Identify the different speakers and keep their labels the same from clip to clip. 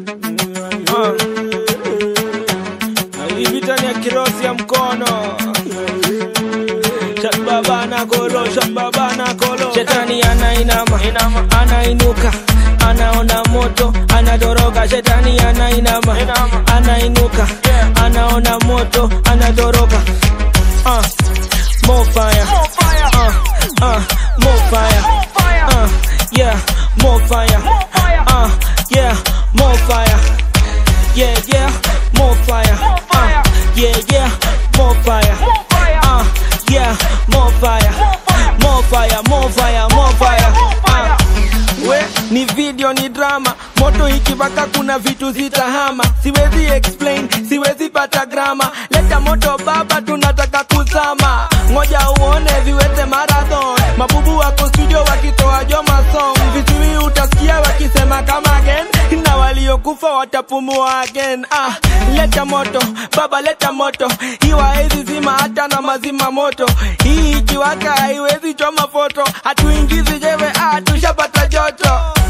Speaker 1: Ah. Hii vita ni ya kirosi ya mkono shababana kolo shababana kolo shetani anainama anainuka anaona moto anatoroka shetani anainama anainuka anaona moto anatoroka uh, more fire uh, uh, more fire uh, yeah more fire uh, yeah more fire yeah yeah more fire uh, yeah yeah more fire uh, yeah more fire more fire more fire more fire uh, we ni video ni drama moto ikipaka kuna vitu zitahama siwezi explain siwezi pata grama leta moto baba tunataka kuzama ngoja uone viwete marathon mabubu wako studio wakitoa joma song vizuri utasikia wakisema kama again na waliokufa watapumua again ah, leta moto baba leta moto hii waezi zima hata na mazima moto hii ikiwaka haiwezi choma foto hatuingizi jewe ah, tushapata joto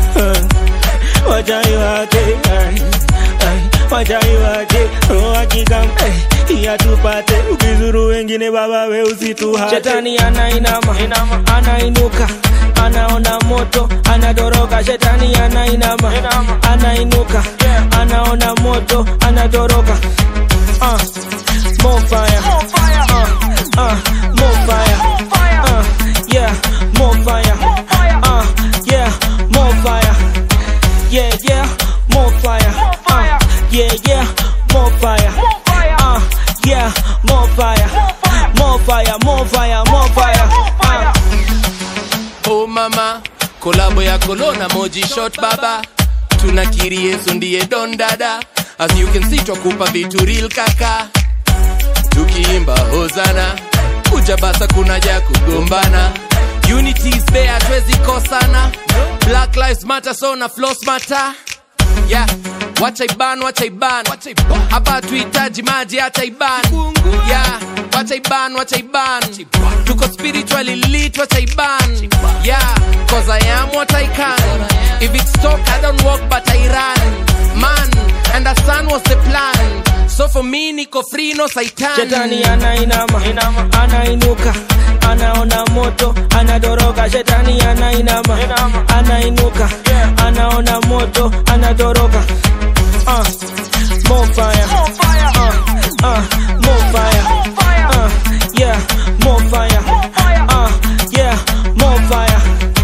Speaker 1: wachai wake ai, ai, wachai wake wakikam iya tupate ukizuru wengine baba we usituhate shetani anainama anainuka anaona moto anatoroka shetani anainama anainuka anaona moto anatoroka uh, more fire uh, uh, more fire uh, yeah more fire uh, yeah more fire yeah yeah more fire uh, yeah yeah more fire uh, yeah more fire more fire more fire more fire uh,
Speaker 2: Oh mama, kolabo ya kolona moji shot baba, tunakiri Yesu ndiye don dada. As you can see twakupa vitu real kaka, tukiimba hozana, kuja basa kuna ja kugombana. Unity is there, hatuwezi kosana. Black lives matter, so na floss matter. Yeah, wacha iban, wacha iban. Hapa tuhitaji maji hata iban. Yeah, wacha iban, wacha iban. Tuko spiritually lit, wacha iban. Yeah, cause I am what I can. If it's talk, I don't walk but I run. Man, understand what's the plan. So for me, niko free, no saitan.
Speaker 1: shetani anainama anainuka anaona moto anatoroka shetani anainama anainuka anaona moto anatoroka uh, more fire uh, uh, more fire uh, yeah more fire uh, yeah more fire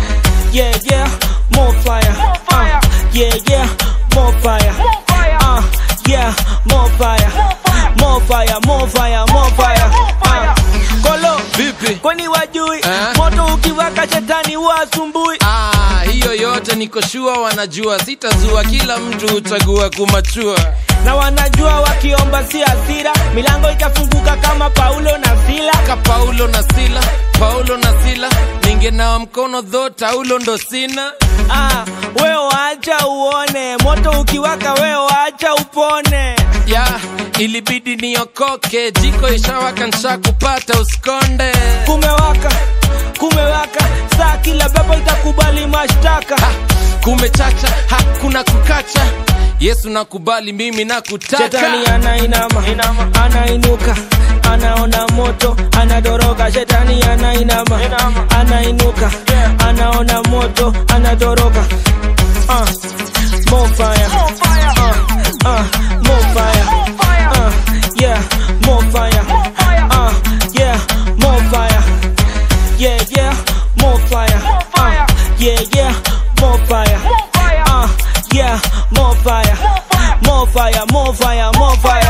Speaker 1: yeah yeah more fire uh, yeah yeah more fire uh, yeah more fire more fire more fire more fire uh, kolo
Speaker 2: Vipi?
Speaker 1: kwani wajui
Speaker 2: Eh?
Speaker 1: moto ukiwaka shetani huwa asumbui
Speaker 2: Ah, hiyo yote niko shua wanajua, sitazua, kila mtu huchagua kumachua.
Speaker 1: na wanajua wakiomba si hasira milango itafunguka kama paulo na sila
Speaker 2: Ka Paulo na Sila, Paulo na Sila, ningenawa mkono dho, taulo ndo sina.
Speaker 1: ah, we waacha uone moto ukiwaka we waacha upone
Speaker 2: ya ilibidi niokoke, jiko ishawaka, nsha kupata usikonde.
Speaker 1: kumewaka kumewaka saa kila baba itakubali mashtaka
Speaker 2: Ha, kumechacha, hakuna kukacha. Yesu nakubali, mimi nakutaka.
Speaker 1: shetani anainama anainuka anaona moto anatoroka shetani anainama anainuka anaona moto anatoroka uh, more fire uh, uh, more fire uh, yeah more fire uh, yeah more fire yeah yeah more fire uh, yeah yeah more fire uh, yeah more fire more fire more fire more fire